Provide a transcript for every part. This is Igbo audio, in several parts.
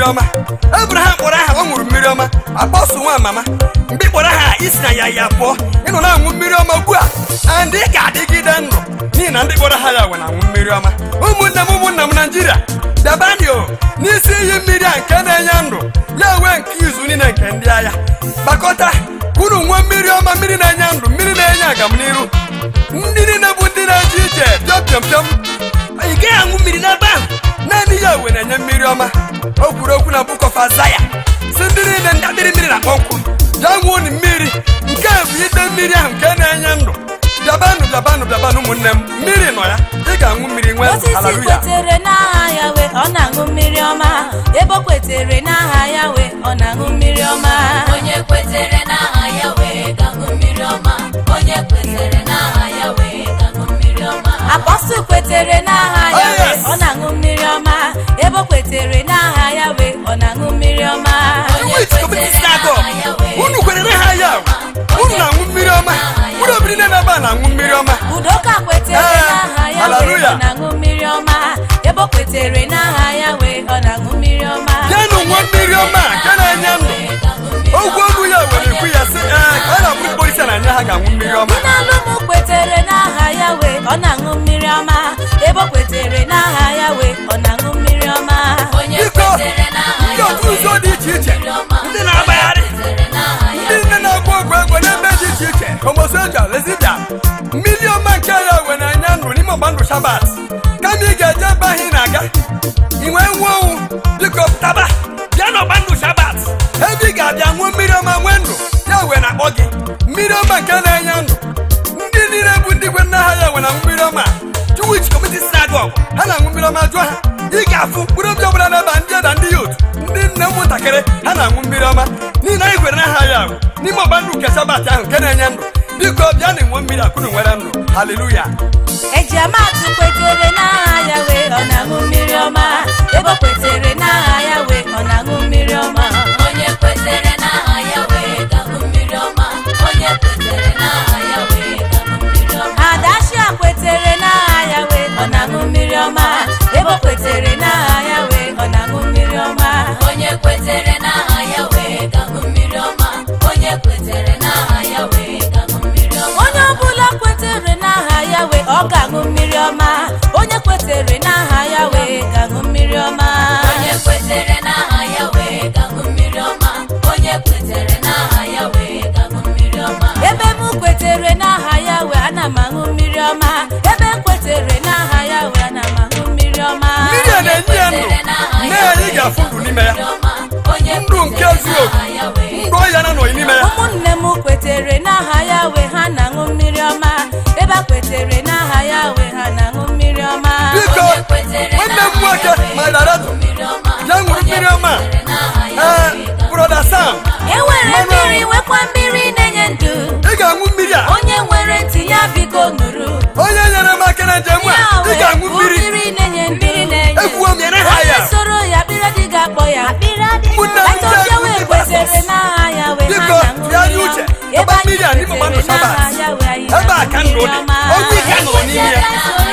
ọma ebraham kpọrọ aha ọ ṅụrụ mmiri ọma akpọsụ nwa mama mgbe ị kpọrọ aha isi na ya ya pụọ ịnọ na-aṅụ mmiri ọma ugbu a and ị ga-adịgide ndụ n'ihi na ndị kpọrọ ha ya wee na-aṅụ mmiri ọma ụmụnne m ụmụnna m naijiria dabanio n'isi iyi mmiri a nke na-enye ndụ ya wee nke izu niile nke ndị agha gbakọta unu nwee mmiri ọma mmiri na-enye ndụ mmiri na-enye agamniru ndị niile bụ ndị na-eje ije pịọm pịọm pịọm ị gaghị aṅụ mmiri n'ebe ahụ naanị ya wee na-enye mmiri ọma o kwuru okwu na book of Isaiah si ndị niile ndị adịrị mmiri na kpọnkụ ya ṅụọ unu mmiri nke a bụ ide mmiri ahụ nke na-enye ndụ bịabanụ bịabanụ bịabanụ ụmụnne m mmiri nọ ya ị ga-aṅụ mmiri nwee ndụ osisi haleluya kwetere n'aha ya wee ọ na-aṅụ mmiri ọma ebe o kwetere n'aha ya wee ọ na-aṅụ mmiri ọma onye kwetere n'aha ya wee ga-aṅụ mmiri ọma onye kwetere n'aha ya wee ga-aṅụ mmiri ọma apọstụl kwetere n'aha ya Oh, wee yes. ọ na-aṅụ mmiri ọma ebe o kwetere n'aha ya wee ọ na-aṅụ mmiri ọma Wait, community synagogue. unu kwenyere ha ya unu na-aṅụ mmiri ọma unu obiri na ebe a na-aṅụ mmiri ọma udoka kwetere Eh, n'aha ya wee hallelujah. ọ na-aṅụ mmiri ọma ebe o kwetere n'aha ya wee ọ na-aṅụ mmiri ọma bịanụ nwa mmiri ọma nke na-enye ndụ ogwu ogwu ya were ekwu ya sị ee ka a na-abụ mkpụrụ isi na-anya ha ga-aṅụ mmiri ọma Nalụmụ kwetere n'aha ya wee ọ na-aṅụ mmiri ọma ebe o kwetere n'aha ya wee ọ na-aṅụ mmiri ọma onye biko kwetere n'aha ndị ya otu ụzọ dị iche iche ndị na-agbagharị kwetere n'aha ya ndị nne na-agba ọgwụ ego n'ebe dị iche iche homosexual lesbian mmiri ọma nke ya wee na-enye ndụ n'ime ọgba ndụ shabat kama ị ga-eje ebe ahụ ị na-aga ị nwee nwa ọnwụ biko taba bịa n'ọgba ndụ shabat ebe ị ga-abịa ṅụọ mmiri ọma nwee ndụ ya wee na-akpọ gị mmiri ọma nke na-enye ndụ ndị niile bụ ndị kwe nna ha ya wee na mmiri ọma Jewish Community Synagogue ha na-aṅụ mmiri ọma jụọ ha ị ga-afụ mkpụrụ obi ọbụla n'ebe a ndị ada ndị yot ndị nne ụmụntakịrị ha na-aṅụ mmiri ọma n'ihi na anyị kwere n'aha ya ahụ n'ime ọgba ndụ nke sabat ahụ nke na-enye ndụ biko bịa na enwe mmiri akụrụ nwere ndụ haleluya ejiamatụ kwetere n'aha ya wee ọ na-aṅụ mmiri ọma ebe o kwetere n'aha ya wee ọ na-aṅụ mmiri ọma onye kwetere n'aha ya wee ga-aṅụ mmiri ọma onye kwetere n'aha ya wee ga-aṅụ mmiri ọma adashia kwetere n'aha ya wee ọ na-aṅụ mmiri ọma ebe o kwetere n'aha ya wee ọ na-aṅụ mmiri ọma onye kwetere n'aha ya wee ga-aṅụ mmiri ọma onye kwetere n'aha ya wee ga-aṅụ mmiri ọma onye ọbụla kwetere n'aha ya wee ọ ga-aṅụ mmiri ọma onye kwetere n'aha ya wee ga-aṅụ mmiri ọma onye kwetere n'aha ya wee ga-aṅụ mmiri ọma onye kwetere n'aha ya wee ga-aṅụ mmiri ọma ebe m kwetere n'aha ya wee ana m aṅụ mmiri ọma ebe m kwetere n'aha ya wee ana m aṅụ mmiri ọma mmiri a na-enye ya ndụ nne ya anyị ga-afụ ndụ n'ime ya onye ndụ nke zuru oke ndụ ọya na nọghị n'ime ya ụmụnne m kwetere n'aha ya wee ha na-aṅụ mmiri ọma ebe a kwetere n'aha ya wee ha na-aṅụ mmiri ọma biko nwanne m nwoke ma darato bịa ṅụrụ mmiri ọma ee broda sam enwere mmiri nwekwa mmiri na-enye ndụ ị ga-aṅụ mmiri a onye nwere ntị ya biko nụrụ onye nyere m aka na njem a ya ị wee ga-aṅụ bụ mmiri mmiri na-enye mmiri na-enye ekwuo m ya n'aha onye ya soro ya akpịrị dị ga-akpọ ya Ụmụnne m ndị Etozie agụ wee ndị kwetere pastọs. n'aha ya wee ha Biko, na-aṅụ tụgharịa mmiri uche. ọma. Ọba ebe mmiri a anyị n'ime ọgba ndụ kwetere Sabat. n'aha ya wee anyị ebe a na-aṅụ ka ndụ mmiri dị ọma. ọgwụ ike a nọrọ n'ime ya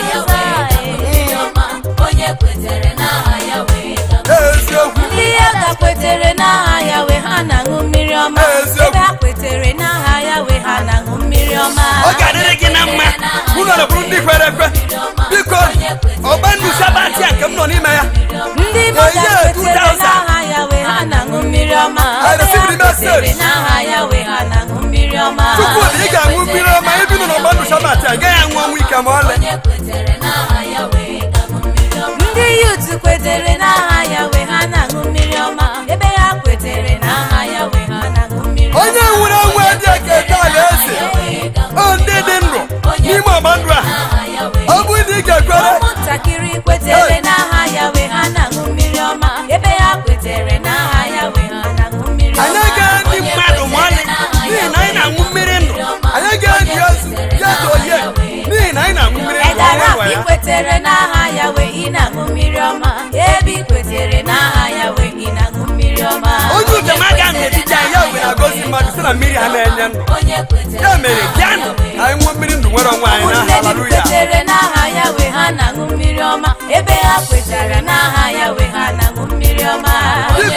onye kwetere n'aha ya wee ga-aṅụ eziokwu ndị ya ga kwetere n'aha ya wee ha na-aṅụ mmiri ọma Eziokwu. ebe ha kwetere n'aha ya wee ha na-aṅụ mmiri ọma ọ ga-adịrị gị na mma unu na bụrụ ndị kwere ekwe biko ọgba ndụ sabat a nke m nọ n'ime ya ndị Igbo Yeah, yeah, ga-kwetere 2000. n'aha ya wee ha na-aṅụ mmiri ọma I ebe received ha the message. kwetere n'aha ya wee ha na-aṅụ mmiri ọma chukwudị ị ga-aṅụ mmiri ọma ibi nọ n'ọgba ndụ sabat a ị gaghị anwụ ọnwụ ike ma ọlị onye kwetere n'aha ya wee ga-aṅụ mmiri ọma ndị yut kwetere n'aha ya wee ha na-aṅụ mmiri ọma ebe ha kwetere n'aha ya wee ha na-aṅụ mmiri ọma onye nwere onwe dị aka ete ala eze ọ ndị dị ndụ n'ime ọgba ndụ a ọ bụ na ị ga-ekwere ụmụntakịrị kwetere n'aha ya wee ha na-aṅụ mmiri ọma ebe ha kwetere n'aha ya wee ha na-aṅụ mmiri anyị ọma agaghị ndị mmadụ ma ọlị n'ihi na anyị na-aṅụ mmiri ndụ anyị agaghị ozu ya dị oye n'ihi na anyị na-aṅụ mmiri ndụ edara ọnwa ya ikwetere n'aha ya wee ị na-aṅụ mmiri ọma ebe ikwetere n'aha ya wee ị na-aṅụ mmiri ọma onye ụjem aga n'etiti anyị ya wee na-agọzi mmadụ site na mmiri ha na-enye ndụ onye kwetere ya mere bịanụ ka anyị nwee mmiri ndụ nwere onwe anyị ụmụnne n'aha dị haleluya kwetere n'aha ya wee ha na-aṅụ mmiri ọma ebe ha kwetara n'aha ya wee ha na-aṅụ mmiri ọma biko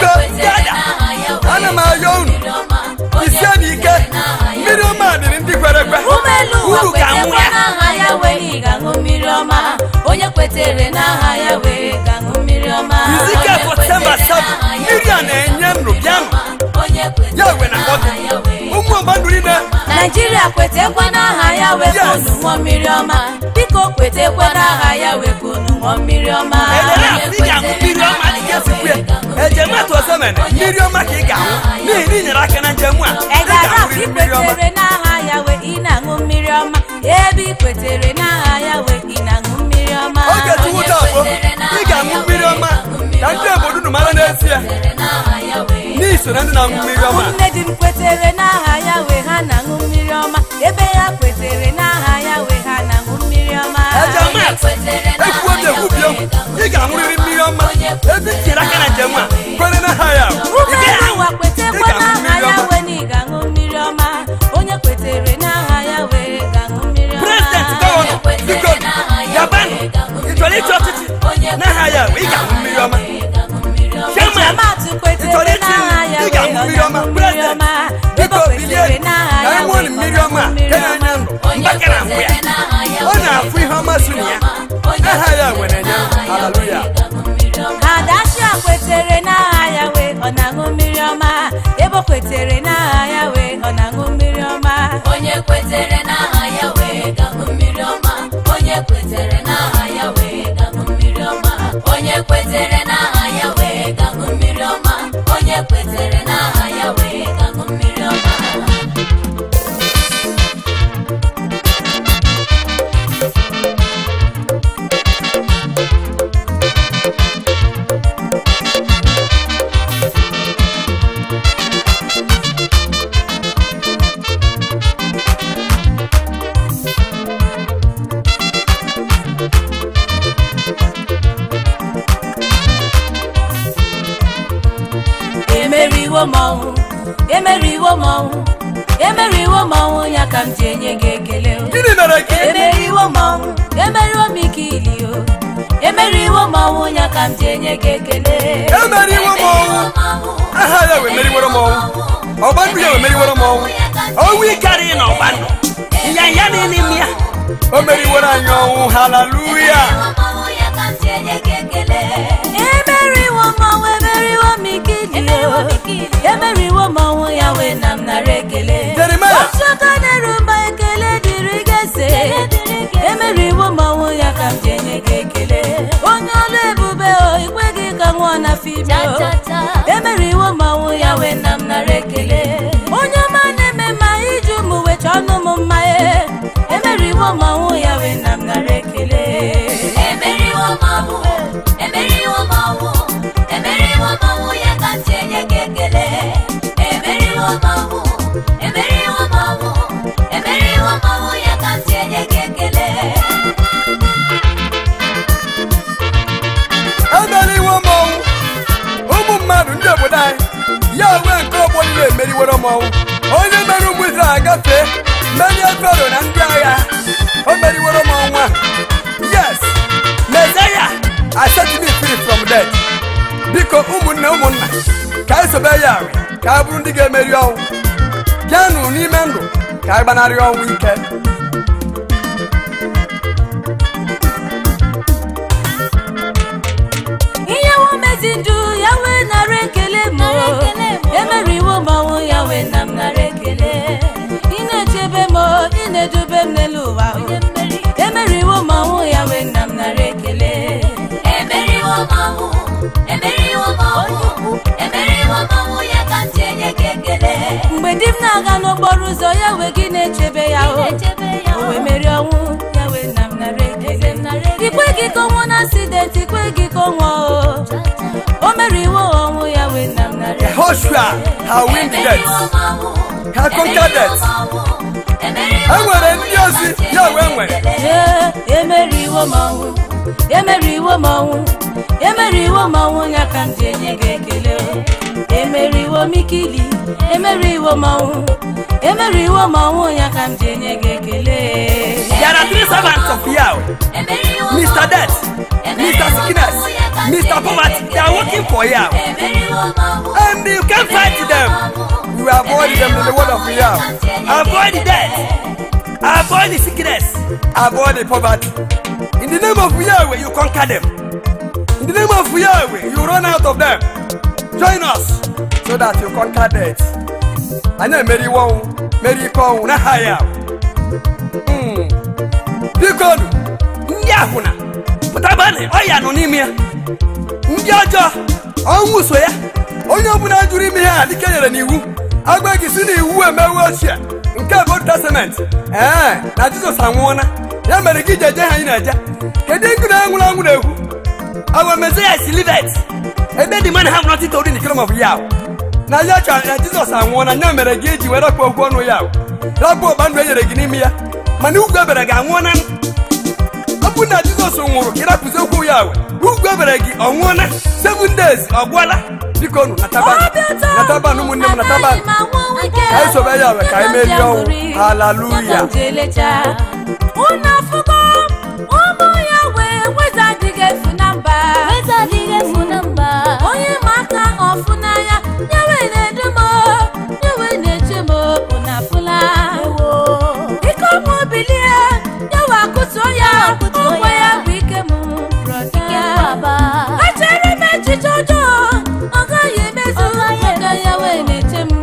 n'elu ụwa unu ga-anwụ kwetekwa ya n'aha ya wee na ị ga-aṅụ mmiri ọma onye kwetere n'aha ya wee ga-aṅụ mmiri ọma Izike Septemba 7 mmiri a na-enye ndụ bịanụ ya wee na ọdụ ụmụ ọgbandụ niile naijiria kwetekwa n'aha ya wee ka Yes. unu ṅụọ mmiri ọma biko kwetekwa n'aha ya wee ka unu ṅụọ mmiri ọma elere afọ ị ga-aṅụ mmiri ọma dị ka esi kwue ejem atụ ọzọ mere mmiri ọma ka ị ga-aṅụ n'ihi na ị nyere aka na njem a ị ị gara afọ ga-aṅụrịrị mmiri ọma ikwetere n'aha ya wee ị na-aṅụ mmiri ọma ebe ikwetere n'aha ya wee ị na-aṅụ mmiri ọma oge tuwụta abụọ ị ga-aṅụ mmiri ọma ka ndị obodo unu mara n'ezie n'iso na ndị na-aṅụ mmiri ọma nne di m kwetere n'aha ya wee ha na-aṅụ mmiri ọma ebe ya kwetere n'aha ya wee ha na-aṅụ mmiri ọma ejemat ekwu oge ekwubie ị ga-aṅụrịrị mmiri ọma ebe i tinyere aka na njem a kwere na ha ya ị ụmụ gaghị elu ụwa aṅụ. ị kwetekwa ga-aṅụ n'aha mmiri ya ọma wee na ị ga-aṅụ mmiri ọma onye kwetere n'aha ya wee ga-aṅụ mmiri ọma prezidenti gọvanọ biko gabanụ ị chọrọ ịchị ọchịchị n'aha ya ị ga-aṅụ mmiri ọma chairman Echematụ ị chọrọ kwetere ịchị n'aha ya ị wee ga-aṅụ ọ mmiri ọma na-aṅụ mmiri prezidenti ọma biko ebe bilie kwetere n'aha ka ya anyị wee ṅụọ ọ mmiri ọma na-aṅụ mmiri ke na-enye ọma ndụ mgbake na mgbe ya ọ na-afụ ihe ọma so na ya aha ya wee na-enye ndụ haleluya Adashia kwetere n'aha ya wee ọ na-aṅụ mmiri ọma ebe o kwetere n'aha ya wee ọ na-aṅụ mmiri ọma onye kwetere n'aha ya wee ga-aṅụ mmiri ọma onye kwetere n'aha ya wee ga-aṅụ mmiri ọma onye kwetere n'aha ya wee ga-aṅụ mmiri ọma onye kwetere n'aha ya wee ga-aṅụ mmiri ọma emeriwo m ọnwụ emeriwo m ọnwụ emeriwo m ọnwụ ya ka m ji enye gị ekele o. gịnị mere gị emeriwo m ọnwụ emeriwo m ike ili o emeriwo m ọnwụ ya ka m ji enye gị ekele emeriwo m ọnwụ aha ya wee meriworo m ọnwụ ọgbandụ ya wee meriworo m ọnwụ ọnwụ ịkarịghị na ọgbandụ nyanya dị n'ime ya o meriworo anyị ọnwụ haleluya ọmọwụ ya ka m ji enye gị ekele emeriwo m ọnwụ emeriwo m ike ili o emeriwo m ọnwụ ya wee na m nara ekele Jeremaya. otu aka na-eru mba ekele dịrị gị eze emeriwo m ọnwụ ya ka m ji enye gị ekele onye ọlụ ebube o ikweghị ka nwụọ na fime o Cha-cha-cha. emeriwo m ọnwụ ya wee na m nara ekele onye ọma na-eme ma iji ụmụ wecha ọnụ m mma e emeriwo m ọnwụ ya wee na m nara ekele emeriwo m ọnwụ emeriwo m ọnwụ emeriwo m ọnwụ ya ka m ji enye gị ekele emeriwo m ọnwụ emeriwo m ọnwụ emeriwo m ọnwụ ya ka m ji enye gị ekele emeriwo m ọnwụ ụmụ mmadụ ndị obodo anyị ya wee nke ọgbọ niile emeriworo m ọnwụ onye mere ụmụ Izrel agafee merie fero na ndị agha o meriworo m ọnwụ a yes mezaya I set me free from death biko ụmụnne ụmụnna ka anyị sobe ya arụ ka anyị bụrụ ndị ga-emeri ọnwụ bịanụ n'ime ndụ ka anyị gbanarị ọnwụ ike ihe womezi ndụ ya wee nara ekele m o. emeriwo m ọnwụ ya wee na m nara ekele ị na-echebe m o, ị na-edube m n'elu ụwa o. emeriwo m ọnwụ ya wee na m nara ekele emeriwo m ọnwụ emeriwo m ọnwụ emeriwo m ọnwụ ya ka m ji enye gị ekele mgbe di m na-aga n'okporo ụzọ ya wee gị na-echebe ya o na-echebe ya o wee merie ọnwụ ya wee na m nara ekele ikweghị ka ọnwụ na asidenti ikweghị ka ọ nwụọ o o meriwo ọnwụ ya wee na m nara ekele Joshua ha win the death emeriwo m ọnwụ ha conquer death emeriwo e nwere ndị ozi ya wee nwere Ee, emeriwo m ọnwụ emeriwo m ọnwụ emeriwo m ọnwụ ya ka m ji enye gị ekele o. emeriwo m ikili emeriwo m ọnwụ emeriwo m ọnwụ ya ka m ji enye gị ekele There are three servants of Yahweh. Mr. Death, Mr. Sickness, Mr. Poverty. They are working for Yahweh. And you can't fight them. You avoid them in the word of Yahweh. Avoid death. avoid the sickness avoid the poverty in the name of yahweh you conquer them in the name of yahweh you run out of them join us so that you conquer death anyị emeriwo ọnwụ meri ike ọnwụ n'aha ya Mm. biko nụ ndị akwụna pụtabanị ọya nọ n'ime ya ndị ọjọọ ọnwụ so ya onye ọbụla jụrụ ime ihe a dike nyere n'iwu agba gị si n'iwu emewe ochie nke bụ Old testament ee na jizọs anwụọla ya mere gị ji eje ha anyị na-eje kedu nkụ na-enwụrụ anwụ na-ekwu our messiah is livet ebe the man have nothing to do in the kingdom of Yah na ya ka na jizọs anwụọla ya mere gị eji were rakpọ okwu ọnụ ya rakpọ ọgba ndụ e nyere gị n'ime ya mana ugwu ebere gị anwụọla ọ bụ na jizọs nwụrụ ka ịrapụzi okwu ya we ugwu ebere gị ọ nwụọla seven days ọ gwụọla biko nụ nataban nataban ụmụnne m nataban Ka anyị sobe ya we ka anyị merie ọnwụ haleluya unu afụgo ụmụ ya wee weza adịghị efu na mba onye ma aka ọfụ n'anya ya wee na-edu m ya wee na-eche m unu afụla ike ọmụ bilie ya wee akụtuo ya ụgwọ ya bụ ike m brọda echere m echiche ọjọọ ọ gaghị emezu maka ya wee na-eche m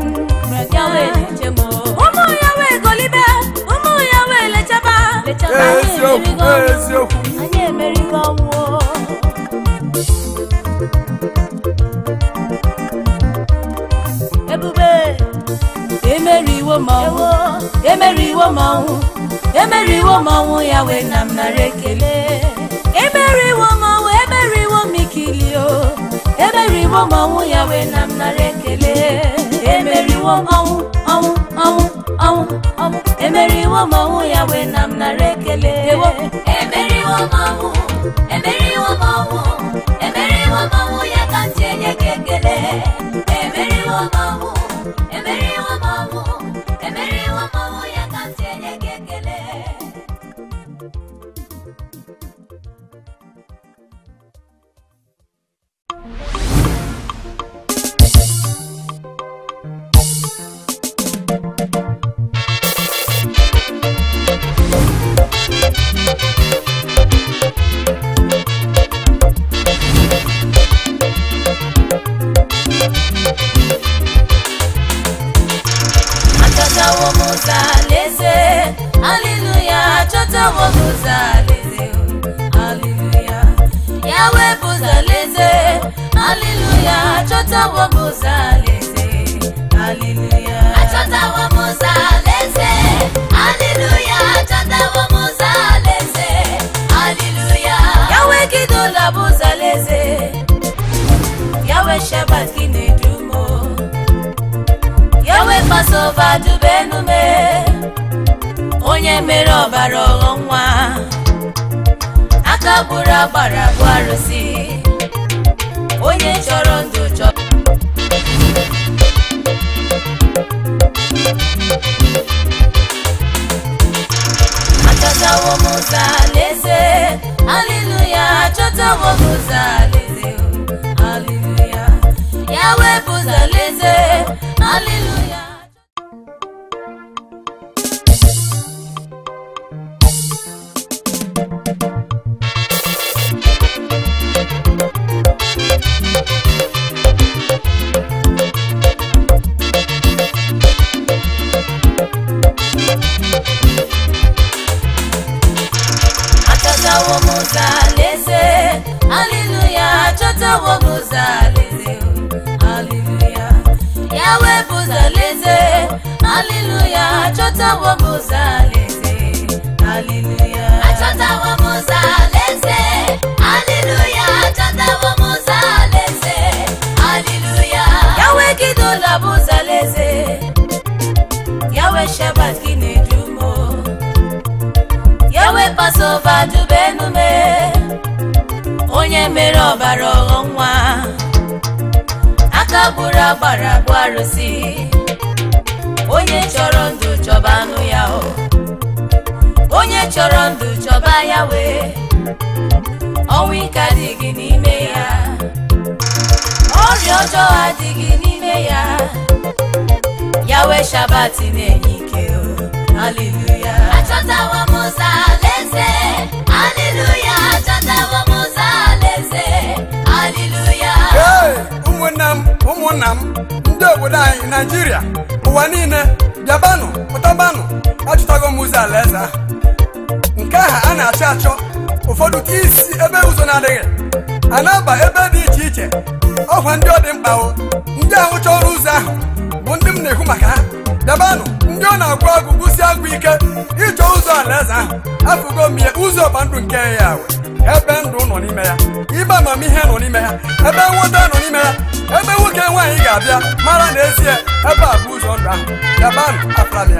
ụmụ ya wee golibe ụmụ ya wee lechaba eziokwu eziokwu anyị emerigo ọnwụ ebube emeriwo mọnwụ emeriwo mọnwụ emeriwo mọnwụ ya wee na m nara ekele emeriwo mọnwụ emeriwo mikilio emeriwo mọnwụ ya wee na m nara ekele emeriwo ọnwụ ọnwụ ọnwụ ọnwụ ọnwụ emeriwo mọnwụ ya wee na m nara ekele ewo emeriwo mmanwụ emeriwo mmanwụ emeriwo mmanwụ ya ka m ji enye gị ekele emeriwo mmanwụ emeriwo mmanwụ emeriwo mmanwụ ya ka m ji enye gị ekele achọtawo m ụzọ alaeze aliluya achọtawo m ụzọ alaeze aliluya ya wepụ ụzọ alaeze aliluya achọtawo m ụzọ alaeze aliluya achọtawo m ụzọ alaeze aliluya achọtawo m ụzọ alaeze aliluya ya wegidola bụ ụzọ alaeze ya we shebat gị na-edumo ya we pasova dubenume onye mere ọbara ọghọ nwa aka gburu agbara bụ arụsị onye chọrọ ndụ chọrọ achọtawo m ụzọ alaeze aliluya achọtawo m ụzọ alaeze aliluya ya wepụ ụzọ alaeze aliluya achọtawo m ụzọ alaeze aliluya achọtawo m ụzọ alaeze aliluya ya wepụ ụzọ alaeze aliluya achọtawo m ụzọ alaeze aliluya achọtawo m ụzọ alaeze aliluya achọtawo m ụzọ alaeze aliluya ya wegidola bụ ụzọ alaeze ya we shebat gị na-edumo ya we pasova dubenume onye mere ọbara ọghọ nwa aka gburu agbara bụ arụsị onye chọrọ ndụ chọba anụ ya o onye chọrọ ndụ chọba ya wee ọnwụ ike adịghị n'ime ya ọrịa ọjọọ adịghị n'ime ya ya wee shabat na-enye ike o haleluya achọtawo achọtawo m ụzọ alaeze haleluya achọtawo m ụzọ alaeze haleluya ee ụmụnne m ụmụnna m ndị obodo anyị naijiria ụwa niile bịabanụ pụtabanụ achọtago m ụzọ alaeze ahụ nke ahụ a na-achọ achọ ụfọdụ ka isi ebe ụzọ na-adịghị a na-aba ebe dị iche iche ọkwa ndị ọ dị mkpa o ndị ahụ chọrọ ụzọ ahụ bụ ndị m na-ekwu maka ha bịabanụ ndị ọ na-agwụ agwụ gwụsi agwụ ike ịchọ ụzọ alaeze ahụ afụgo m ihe ụzọ ọgba ndụ nke ya we ebe ndụ nọ n'ime ya ibe amamihe nọ n'ime ya ebe nghọta nọ n'ime ya ebe nwoke nwaanyị ga-abịa mara n'ezie ebe a bụ ụzọ ndụ ahụ bịabanụ afra m ya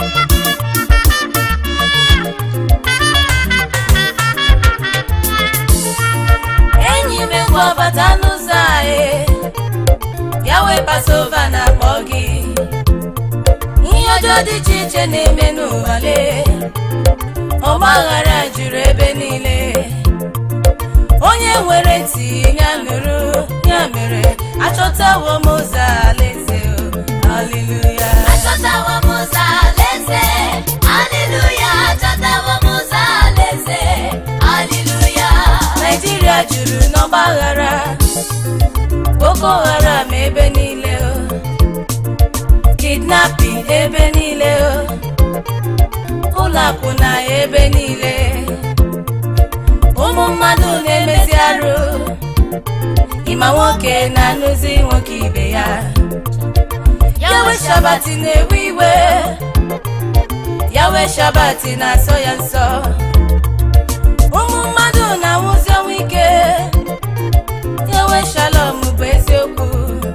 enyi m ngwa bata n'ụzọ anyị ya wee pasova na akpọ gị ihe ọjọọ dị iche iche na-eme n'ụwa lee ọgbaghara juru ebe niile onye nwere ntị ya nụrụ ya mere achọtawo m ụzọ alaeze o. haleluya achọtawo m ụzọ alaeze haleluya achọtawo m ụzọ alaeze haleluya naijiria juru n'ọgbaghara boko haram ebe niile o kidnapping ebe niile o ụlọ akwụna ebe niile ụmụ mmadụ na-emezi arụ ịma nwoke na-anụzi nwoke ibe ya yawe shabati na-ewe iwe yawe shabati na-asọ ya nsọ ụmụ mmadụ na-anwụzi ọnwụ ike yawe shalom bụ eziokwu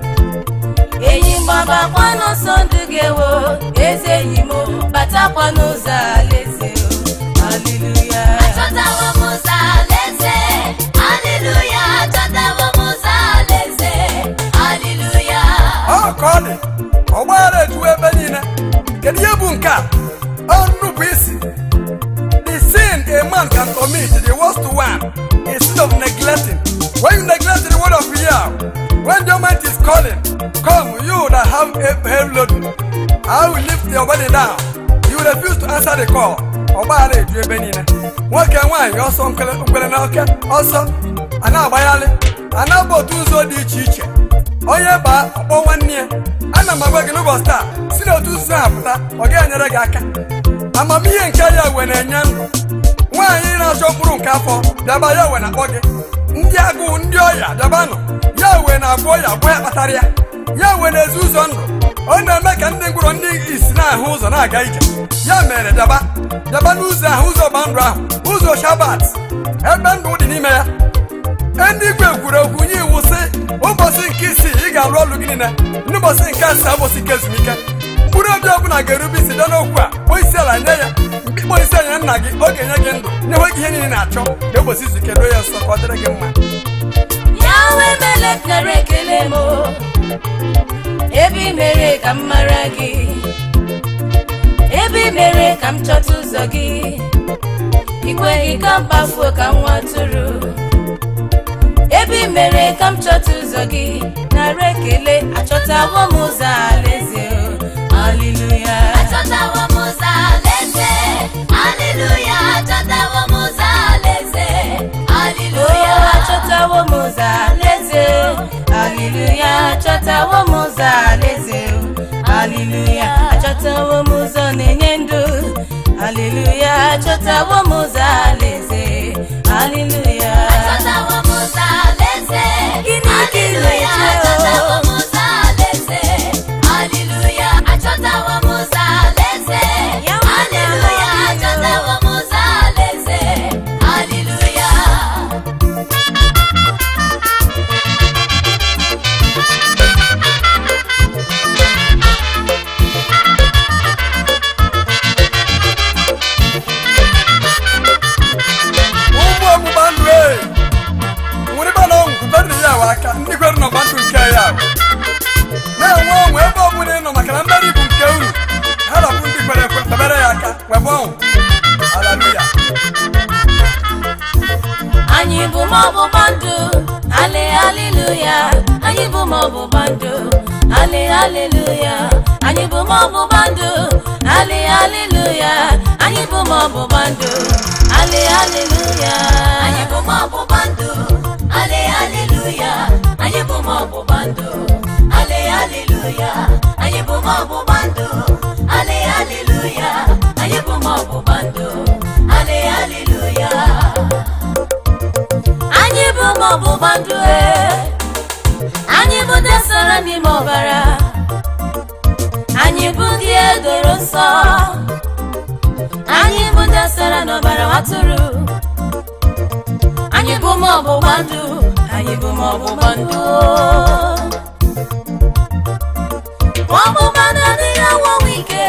enyi mgbabakwa n'ọsọ ndụ ga-ewo eze enyi m batakwa n'ụzọ alaeze o haleluya achọtawo m ụzọ alaeze haleluya achọtawo m ụzọ alaeze haleluya ọ ka ọ dị ọgbaghara ejuwe ebe niile kedu ihe bụ nke a ọ nnupụ isi the sin a man can commit the worst one instead of neglecting when you neglect the word of Yahweh when the Almighty is calling come you that have a heavy load I will lift your body down you refuse to answer the call ọgbaghara eju ebe niile nwoke nwaanyị ọsọ nkwele nkwele na oke ọsọ a na-agbagharị a na-aba otu ụzọ dị iche iche onye baa ọkpọ nwanne ya ana m agwa gị n'ụbọchị taa si n'otu ụzọ a pụta ọ ga-enyere gị aka amamihe nke ya we na-enye ndụ nwaanyị na-achọ mkpụrụ nke afọ bịaba ya we na-akpọ gị ndị agụụ ndị ọya bịabanụ ya we na-abụ ọya bụ ya kpatara ya ya we na-ezi ụzọ ndụ ọ na-eme ka ndị ngwụrọ ndị isi na-ahụ ụzọ na-aga ije ya mere bịaba bịaba n'ụzọ ahụ ụzọ ọgba ndụ ahụ ụzọ shabat ebe ndụ dị n'ime ya ndị igwe kwuru okwu nye iwu sị ụbọchị nke isii ị ga-alụ ọlụ gị niile n'ụbọchị nke asaa ụbọchị nke ezumike mkpụrụ obi ọbụla ga-erube isi dị n'okwu a kpọọ isi ala nye ya mkpikpọ isi anya nna gị ọ ga-enye gị ndụ nyekwe gị ihe niile ị na-achọ ka ụbọchị izu ike doo ya nsọ ka ọ dịrị gị mma yawe melek nara ekele m o. ebe i mere ka m mara gị ebe i mere ka m chọta ụzọ gị ikweghị ka m kpafuo ka m nwa tụrụ ebe i mere ka m chọta ụzọ gị nara ekele achọtawo m ụzọ alaeze o haleluya achọtawo m ụzọ alaeze haleluya achọtawo m ụzọ alaeze o haleluya achọtawo m ụzọ alaeze haleluya achọtawo m ụzọ alaeze haleluya achọtawo m ụzọ na-enye ndụ haleluya achọtawo m ụzọ alaeze haleluya achọtawo m ụzọ alaeze Gịnị ka ị haleluya na-eche o? achọtawo m ụzọ alaeze haleluya achọtawo m ụzọ alaeze Ya nwa haleluya na-ama gị o. achọtawo m ụzọ alaeze haleluya ụmụ ọgbụgba ndụ e nwere ebe na ọnwụ kwubedịrị ya wa aka ndị kwere n'ọgba ndụ nke ya bụ. na-enwe ọnwụ ebe ọbụla ị nọ maka na mmeri bụ nke unu ha rapụ ndị kwere ekwe kpebere ya aka webe ọnwụ haleluya anyị bụ ma ọgbụgba ndụ ale haleluya anyị bụ ma ọgbụgba ndụ ali haleluya anyị bụ ma ọgbụgba ndụ ali haleluya anyị bụ ma ọgbụgba ndụ ali haleluya anyị bụ ma ọgbụgba ndụ ale haleluya anyị bụ ma ọgbụgba ndụ ale haleluya anyị bụ ma ọgbụgba ndụ ale haleluya anyị bụ ma ọgbụgba ndụ ale haleluya anyị bụ ma ọgbụgba ndụ ee. anyị bụ ndị sara n'ime ọbara anyị bụ ndị edoro nsọ anyị bụ ndị sara n'ọbara atụrụ anyị bụ ma ọgbụgba ndụ anyị bụ ma ọgbụgba ndụ ma ọgbụgba ndụ adịghị anwụnwụ ike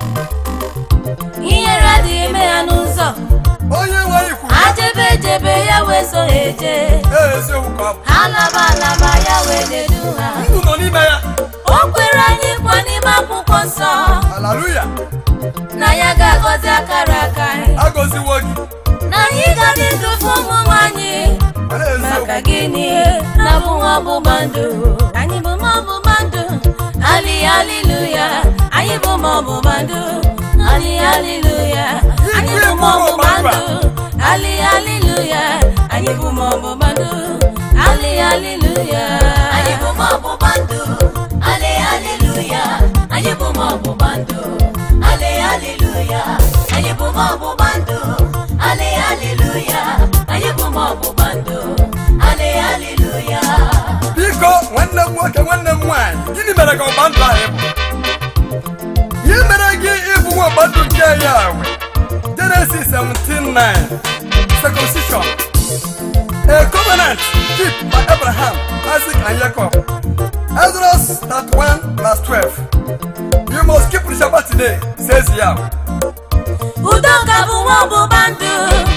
ihere adịghị eme ya n'ụzọ onye nwe anyị kwuru ajebe ejebe ya wee so ha eje ee eziokwu ka ọ bụ alaba alaba ya wee nedu ha ndụ nọ n'ime ya o kwere anyị nkwa n'ime akwụkwọ nsọ haleluya na ya ga-agọzi akara aka anyị agọziwo gị na anyị ga na-edofe ụmụ anyị mana maka eziokwu gịnị na bụ nwa ọgbụgba ndụ anyị bụ ma ọgbụgba ndụ ali haleluya anyị bụ ma ọgbụgba ndụ ali haleluya anyị bụ ma ọgbụgba ndụ ali haleluya anyị bụ ma ọgbụgba ndụ ali haleluya anyị bụ ma ọgbụgba ndụ ale haleluya anyị bụ ma ọgbụgba ndụ ale haleluya anyị bụ ma ọgbụgba ndụ ale haleluya anyị bụ ma ọgbụgba ndụ ale haleluya biko nwanne m nwoke nwanne m nwaanyị gịnị mere ka ọgba ndụ anyị bụ ihe mere gị ịbụ nwa ọgba ndụ nke ya we Genesis 17:9 circumcision a covenant kept by Abraham Isaac and Jacob Exodus 31 verse 12 you must keep the Shabbat today says Yahweh udoka bụ nwa ọgbụgba ndụ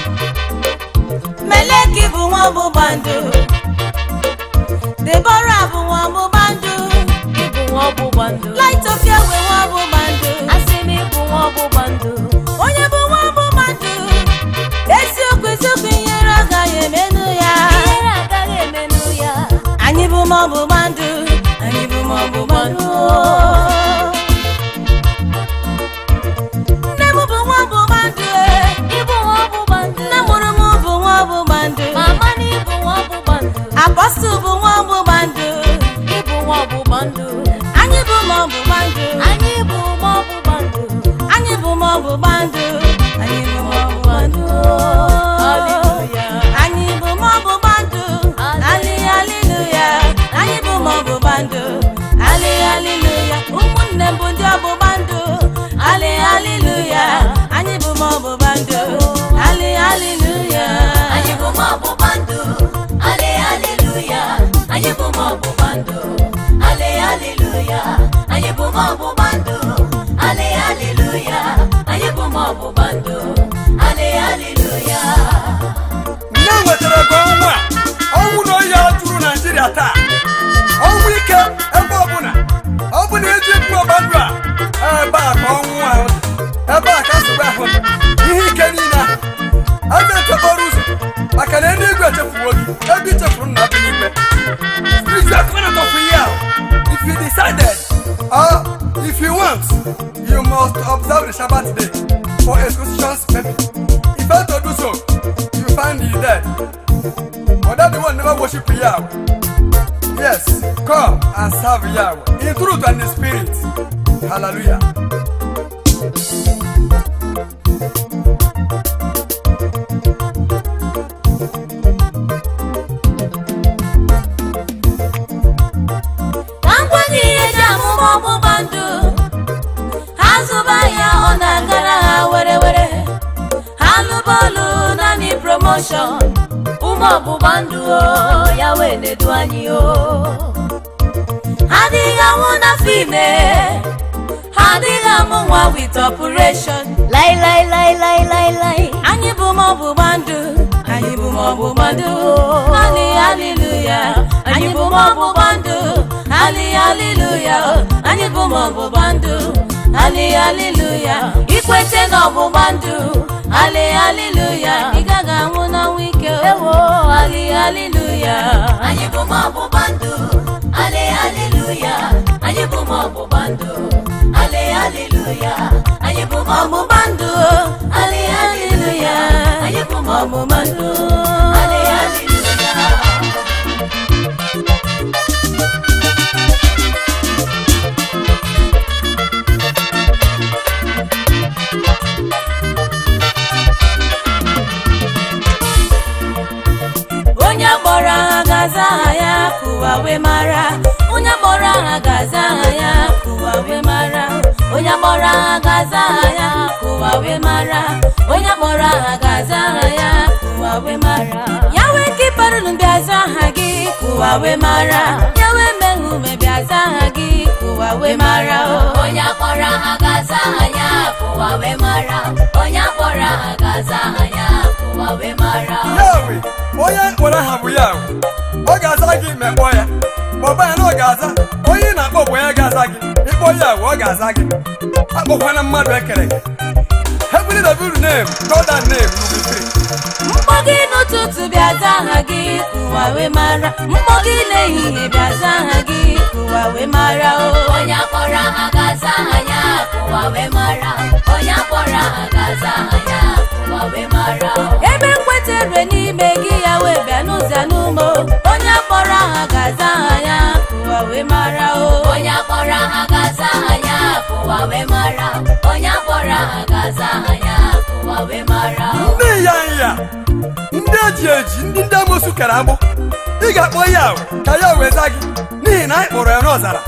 meleki bụ nwa ọgbụgba ndụ debora bụ nwa ọgbụgba ndụ ịbụ nwa ọgbụgba ndụ laitofia wee nwa ọgbụgba ndụ asị m ịbụ nwa ọgbụgba ndụ onye bụ nwa ọgbụgba ndụ eziokwu eziokwu ihere agaghị emenụ ya ihere agaghị emenụ ya anyị bụ ma ọgbụgba ndụ anyị bụ ma ọgbụgba ndụ nne m bụ nwa ọgbụgba ndụ ee. ịbụ nwa ọgbụgba ndụ nne mụrụ m bụ nwa ọgbụgba ndụ mama na ịbụ nwa ọgbụgba ndụ apọstụl bụ nwa ọgbụgba ndụ ịbụ nwa ọgbụgba ndụ anyị bụ ma ọgbụgba ndụ anyị bụ nwa ọgbụgba ndụ anyị bụ ma ọgbụgba ndụ anyị bụ ma ọgbụgba ndụ Hallelujah. anyị bụ ma ọgbụgba ndụ ali haleluya anyị bụ ma ọgbụgba ndụ ali haleluya ụmụnne m bụ ndị ọgbụgba ndụ ali haleluya anyị bụ ma ọgbụgba ndụ ali haleluya anyị bụ ma ọgbụgba ndụ ale haleluya anyị bụ ma ọgbụgba ndụ ale haleluya anyị bụ ma ọgbụgba ndụ ale haleluya anyị bụ ma ọgbụgba ndụ ale haleluya nne nwetara ka ọnwụ a ọnwụ na oyi a juru naijiria taa ọnwụ ike ebe ọbụla ọ bụ na eji mkpu ọgba ndụ a ebe a ka ọnwụ ahụ dị. ebe a ka nsogbu ahụ dị. ihe ike niile ahụ a na-echekpọrọ ụzọ maka na eluigwe echefuwo gị ebe ichefuru nna bi n'ikpe spiritual covenant of ihe ahụ if you decided or if you want you must observe the Shabbat day for excursions maybe if you fail to do so you find the dead but that the one never worship Yahweh yes come and serve Yahweh in truth and in spirit hallelujah ka ngwa gị ihe ji amụma ọgbụgba ndụ ha zụba ya ọ na-agara ha were were ha lụba ọlụ naanị promoshọn ụmụ ọgbụgba ndụ o, ya wee nedu anyị o ha adịghị anwụ n'afọ ime ha adịghị amụ nwa wit ọpụreshọn lai lai lai lai lai lai anyị bụ ma ọgbụgba ndụ anyị bụ ma ọgbụgba ndụ hali haleluya anyị bụ ma ọgbụgba ndụ hali haleluya anyị bụ ma ọgbụgba ndụ hali haleluya ikwete na ọgbụgba ndụ hali haleluya ị gaghị anwụ n'ọnwụ ike ewo hali haleluya anyị bụ ma ọgbụgba ndụ ale aleluya anyị bụ ma ọgbụgba ndụ ale aleluya anyị bụ ma ọgbụgba ndụ ale aleluya anyị bụ ma ọgbụgba ndụ ale aleluya onye kpọrọ aha ga-aza aha ya kụwa wee mara onye kpọrọ aha ga-aza aha ya kụwa wee mara onye kpọrọ aha ga-aza aha ya kụwa wee mara onye kpọrọ aha ga-aza aha ya kụwa wee mara ya wee kiparụnụ bịaza aha gị kụwa wee mara ya wee mehume bịaza aha gị kụwa wee mara o onye akpọrọ aha ga-aza aha ya kụwa wee mara onye akpọrọ aha ga-aza aha ya kụwa wee mara yawe onye mkpọrọ aha bụ yawe ọ ga-aza gị ma kpọọ ya kpọba ya na ọ ga-aza onye ị na-akpọ bụ onye ga-aza gị ịkpọ yawe ọ ga-aza gị akpọkwana mmadụ ekere gị heavenly devil name god and name you be free mkpọ gị n'ụtụtụ bịaza aha gị kụwa wee mara mkpọ gị n'ehihie bịaza aha gị kụwa wee mara o onye akpọrọ aha ga-aza aha ya kụwa wee mara onye akpọrọ aha ga-aza aha ya kụwa wee mara ebe nkwetere n'ime gị ya wee bịa n'ụzọ n'ụmụ onye kpọrọ aha ga-aza aha ya kụwa wee mara o onye akpọrọ aha ga-aza aha ya kụwa wee mara onye akpọrọ aha ga-aza aha ya kụwa wee mara ndị ya nya ndị eji eji ndị ndị amosu kere agbụ ị ga-akpọ yawe ka ya wee za gị n'ihi na anyị kpọrọ ya n'ọzara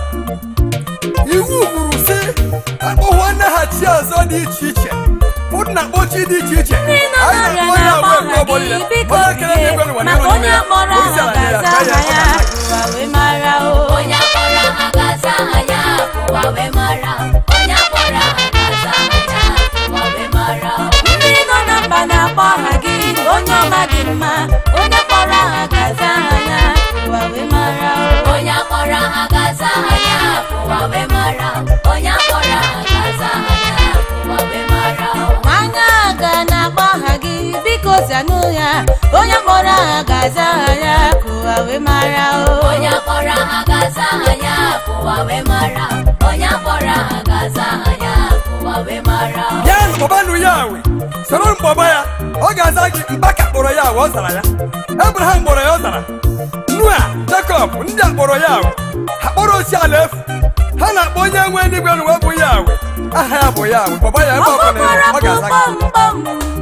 iwu kwuru sị akpọhụọ nnaghachi ọzọ dị iche iche ụdị na kpochi dị iche iche ndị nọ Anyị n'ọrịa na-akpọ ya na-akpọ wee aha mgbe gị ọbụla. biko Onye kere bie n'igwe n'ụwa maka n'ime onye ya. kpọrọ Onye isi aha ala nyere ya, ga-aza ka ya aha ya kpọta. kụwa wee mara o onye akpọrọ aha ga-aza aha ya kụwa wee mara onye akpọrọ aha ga-aza aha ya kụwa wee mara ndị nọ na mba na-akpọ aha gị onye ọma dị mma onye kpọrọ aha ga-aza aha ya kụwa wee mara o onye akpọrọ aha ga-aza aha ya kụwa wee mara onye akpọrọ aha ga-aza aha ya kụwa wee mara nwanyị aga na-akpọ aha gị biko zanụ ya onye kpọrọ aha ga-aza aha ya kụwa wee mara o onye akpọrọ aha ga-aza aha ya kụwa wee mara onye akpọrọ aha ga-aza aha ya kụwa wee mara bịa kpọbanụ yawe soro mkpọba ya ọ ga-aza gị mbaka kpọrọ yawe ọ zara ya ebraham kpọrọ ya ọ zara nua jakọb ndị a kpọrọ yawe ha kpọrọ osi ala efu ha na-akpọ onye nwe eluigwe n'ụwa bụ yawe aha ya bụ yawe kpọba ya ebe ọ bụla ọkpọkọrọ ọ ga-aza gị kpọmkpọm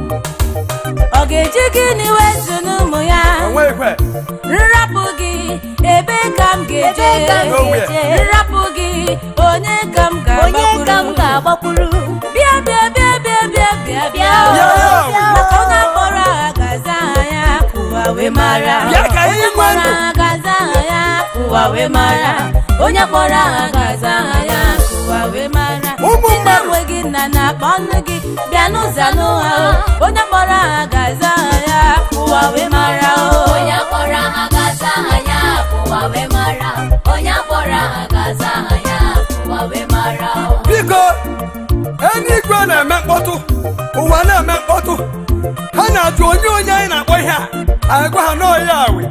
ọ ga-eji gịnị wezu n'ụmụ ya onwe ikwe nrapụ gị ebe ka m ga-eje Ebe ka m ga-eje? nrapụ gị onye ka m onye ka m ga-agbakwuru ga-agbakwuru bịa bịa bịa bịa bịa bịa bịa Bịa, o. bịa, maka onye kpọrọ aha ga-aza aha ya kụwa wee mara Bịa ka anyị onye nwee kpọrọ ndụ. aha ga-aza aha ya kụwa wee mara onye kpọrọ aha ga-aza aha ya kụwa wee mara Ụmụ ndị mmadụ. na-enweghị nna na-akpọ nne gị bịa n'ụzọ n'ụha o onye kpọrọ aha ga-aza aha ya kụwa wee mara o onye akpọrọ aha ga-aza aha ya kụwa wee mara onye akpọrọ aha ga-aza aha ya kụwa wee mara biko eluigwe na-eme mkpọtụ ụwa na-eme mkpọtụ ha na-ajụ onye onye anyị na-akpọ ihe a anyị gwa ha n'ọya awe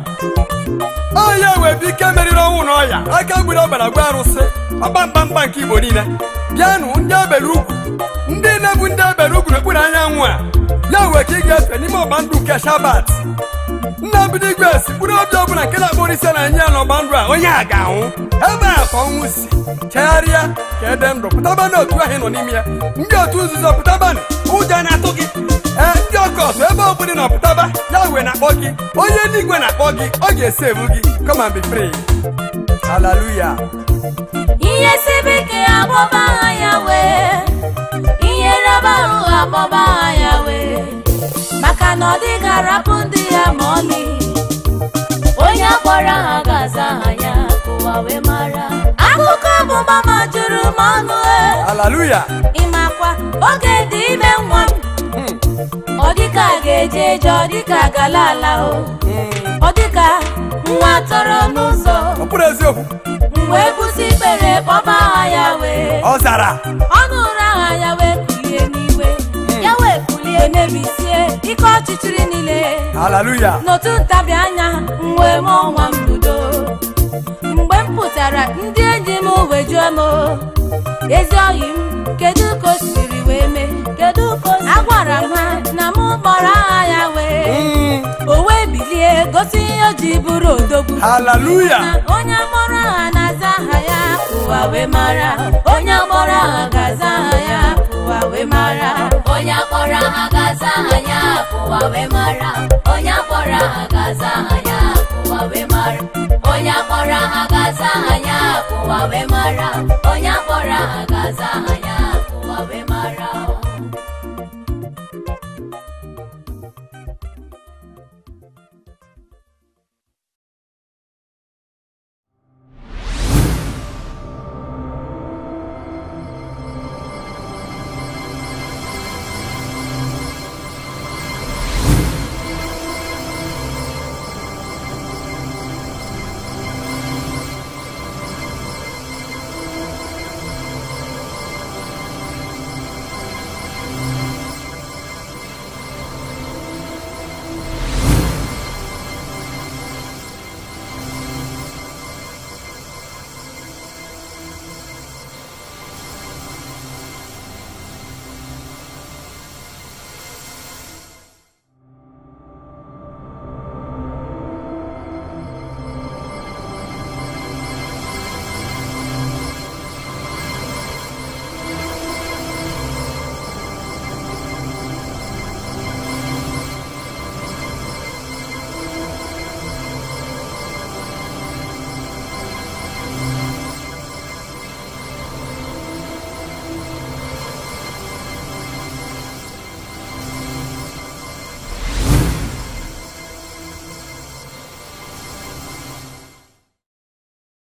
ọya awe bụ ike meriri ọnwụ na ọya aka gburu ọbara gwa arụsị ọkpamkpamkpa nke igbo niile bịanụ ndị ebere ugwu ndị na-ebu ndị ebere ugwu n'okpuru anyanwụ a ya wee ka ị ga-efe n'ime ọgba ndụ nke shabat nna bido igwe si mkpụrụ obi ọbụla nke na-akpọrọ ise na enye ya n'ọgba ndụ a onye a ga-anwụ ebe a ka ọnwụ si chegharịa ka ede ndụ pụtaba n'otu ahụ ị nọ n'ime ya ndị otu nzuzo pụtabanụ ụjọ na-atụ gị ee ndị ọkọtụ ebe ọbụla ị nọ pụtaba ya wee na-akpọ gị onye eluigwe na-akpọ gị ọ ga-esi ebu gị come and be free hallelujah ihe sibe ike akpọba aha ya wee ihe raba ahụ akpọba aha ya wee maka na ọ dịghị arapụ ndị ya ma ọlị onye akpọrọ aha ga-aza aha ya kụwa wee mara akụkọ ọmụma ma juru m ọnụ e hallelujah ịmakwa oge dị ime nwa m ọ dịka a ga-eje eje ọ dịka gala ala o ọ dịka nwa tọrọ n'ụzọ ọ bụrụ eziokwu mgbe kwụsị ikpere kpọba aha ya wee ọ zara ọnụ ụra aha ya wee kulie n'iwe ya wee kulie mebisie ike ọchịchịrị niile hallelujah n'otu ntabi anya mgbe m ọnwa mbido mgbe m pụtara ndị enyi m wee jụọ m ezi oyi m kedu ka o siri wee mee kedu ka o agwara m ha na mụ gbara agha ya wee o wee bilie gosi ihe o ji bụrụ odogwu haleluya na onye mụrụ aha na-aza aha ya ụwa wee mara onye mụrụ aha ga-aza aha ya ụwa wee mara onye akpọrọ aha ga-aza aha ya ụwa wee mara onye akpọrọ aha ga-aza aha ya ụwa wee mara onye akpọrọ aha ga-aza aha ya ụwa wee mara onye akpọrọ aha ga-aza aha ya ụwa wee mara